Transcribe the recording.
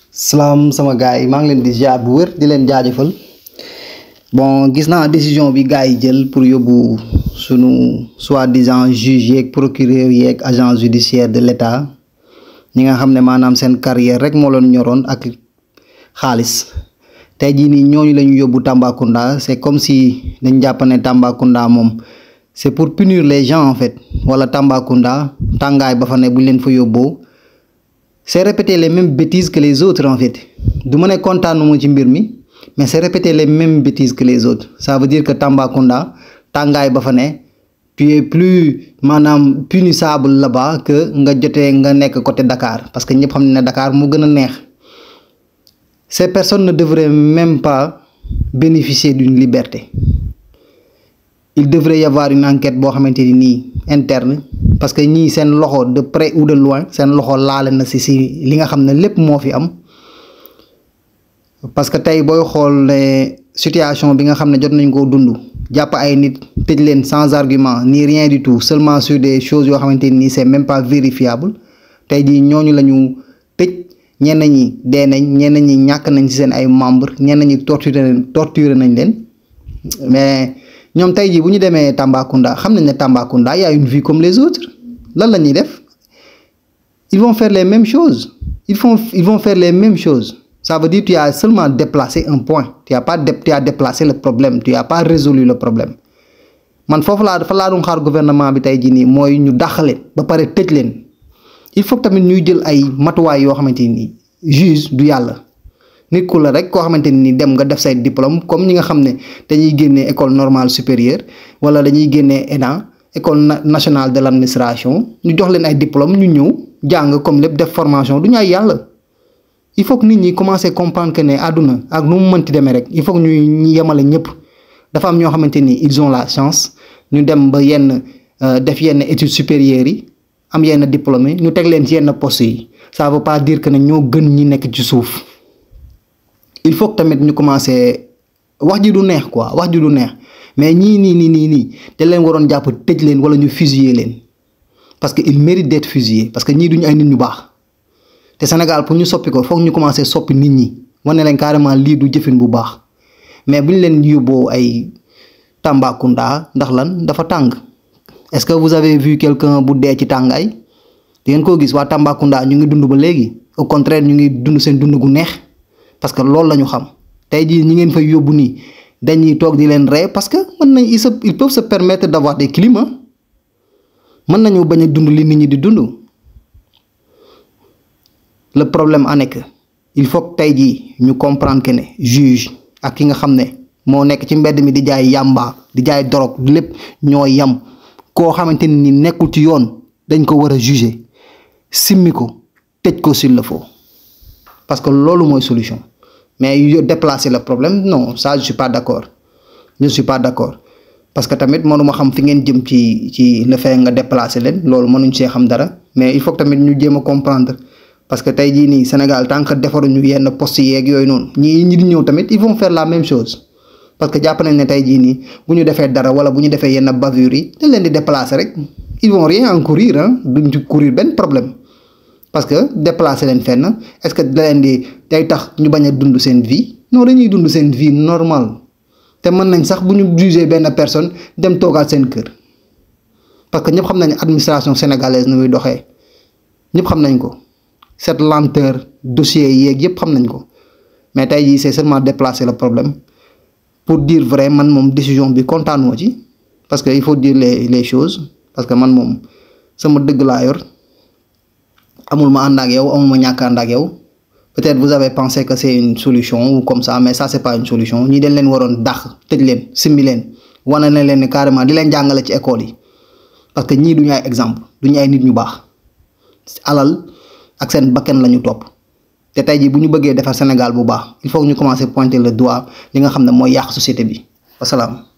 salaam sama gars yi maa ngi leen di ziar bu wér di leen jaajëfal bon gis naa décision bi gars yi jël pour yóbbu sunu soi-disant juge yeeg procureur yeeg agent judiciaire de l'État ñi nga xam ne maanaam seen carrière rek moo leen ñoroon ak xaalis tey jii nii ñooñu la ñu yóbbu Tambacounda c'est comme si dañ jàpp ne Tambacounda moom c'est pour punir les gens en fait wala Tambacounda tàngaay ba fa ne bu ñu leen fa yóbboo c'est répéter les mêmes bêtises que les autres en fait du ma ne kontaanuma ci mbir mi mais c'est répéter les mêmes bêtises que les autres ça veut dire que Tambacounda tàngaay ba fa ne tu es plus maanaam punissable là-bas que nga jotee nga nekk côté Dakar parce que ñëpp xam ne Dakar moo gën a neex ces personnes ne devraient même pas bénéficier d'une liberté il devrait y avoir une enquête boo xamante ni nii interne parce que ñii seen loxo de près ou de loin seen loxo laale na si si li nga xam ne lépp moo fi am parce que tey booy xool ne situation bi nga xam ne jot nañ koo dund jàpp ay nit tëj leen sans argument ni rien du tout seulement sur des choses yoo xamante ni c'est même pas vérifiable tey jii ñooñu la ñu tëj ñenn ñi dee nañ ñenn ñi ñàkk nañ ci seen ay membres ñenn ñi torturé nañ torturé nañ leen mais ñoom tey jii bu ñu demee Tambacounda xam nañ ne Tambacounda y a une vie comme les autres lan la ñuy def ils vont faire les mêmes choses ils font ils vont faire les mêmes choses ça veut dire tu as seulement déplacé un point tu as pas tu as déplacé le problème tu as pas résolu le problème man foofu laa dafa laa doon xaar gouvernement bi tey jii nii mooy ñu dàq leen ba pare tëj leen il faut tamit ñuy jël ay matuwaay yoo xamante ni juge du yàlla nit ku la rek koo xamante ni dem nga def say diplôme comme ñi nga xam ne dañuy génnee école normale supérieure wala dañuy génnee ENA école nationale de l'administration ñu jox leen ay diplôme ñu ñëw jàng comme lépp def formation du ñu ay yàlla il faut que nit ñi commencer comprendre que ne àdduna ak nu mu mënti demee rek il faut que ñuy yemale ñëpp dafa am ñoo xamante ni ils ont la chance ñu dem ba yenn def yenn études supérieures yi am yenn diplôme ñu teg leen ci yenn postes yi ça veut pas dire que ne ñoo gën ñi nekk ci suuf il faut que tamit ñu commencer wax ji du neex quoi wax ji du neex mais ñii nii nii nii nii te leen waroon jàpp tëj leen wala ñu fusiller leen parce que il mérite d'être fusillé parce que ñii duñu ay nit ñu baax te Sénégal pour ñu soppi ko foog ñu commencer soppi nit ñi wane leen carrément lii du jëfin bu baax mais bu ñu leen yóbboo ay Tambacounda ndax lan dafa tàng est-ce que vous avez vu quelqu'un bu dee ci tàngaay di ngeen koo gis waa Tambacounda ñu ngi dund ba léegi au contraire ñu ngi dund seen dund gu neex parce que loolu la ñu xam tey jii ñi ngeen fay yóbbu nii dañuy toog di leen rey parce que mën nañ ils se ils peuvent se permettre d'avoir des climats mën nañu bañ a dund li nit ñi di dund le problème en est que il faut que tey jii ñu comprendre que ne juge ak ki nga xam ne moo nekk ci mbedd mi di jaay yàmba di jaay dorog lépp ñoo yam koo xamante ni nekkul ci yoon dañ ko war a juger simmi ko tëj ko s'il le faut parce que loolu mooy solution mais yo déplacer le problème non ça je suis pas d'accord je suis pas d'accord parce que tamit mënuma xam fi ngeen jëm ci ci le fait nga déplacer leen loolu mënuñ see xam dara mais il faut que tamit ñu jéem a comprendre parce que tey jii nii Sénégal tant que defaruñu yenn postes yeeg yooyu noonu ñii ñi di ñëw tamit ils vont faire la même chose parce que jàpp nañ ne tey jii nii bu ñu defee dara wala bu ñu defee yenn bavures yi dañ leen di déplacer rek ils vont rien encourir ah duñ ci courir benn problème parce que déplacer leen fenn est-ce que da leen di day tax ñu bañ a dund seen vie non dañuy dund seen vie normale te mën nañ sax bu ñu juger benn personne dem toogaat seen kër parce que ñëpp xam nañ administration sénégalaise nu muy doxee ñëpp xam nañ ko cette lenteur dossier yeeg yëpp xam nañ ko mais tey jii c'est seulement déplacer le problème pour dire vrai man moom décision bi kontaanoo ci parce que il faut dire les les choses parce que man moom sama dëgg laa yor amul ma ànd ak yow amul ma ñàkk ànd ak yow peut-être vous avez pensé que c'est une solution ou comme ça mais ça c'est pas une solution ñii dañ leen waroon dàq tëj leen simmi leen wane na leen ni carrément di leen jàngale ci école yi parce que ñii duñu ay exemple duñu ay nit ñu baax alal ak seen bakkan la ñu topp te tey jii bu ñu bëggee defar Sénégal bu baax il faut que ñu commencer pointer le doigt li nga xam ne mooy yàq société bi wasalaam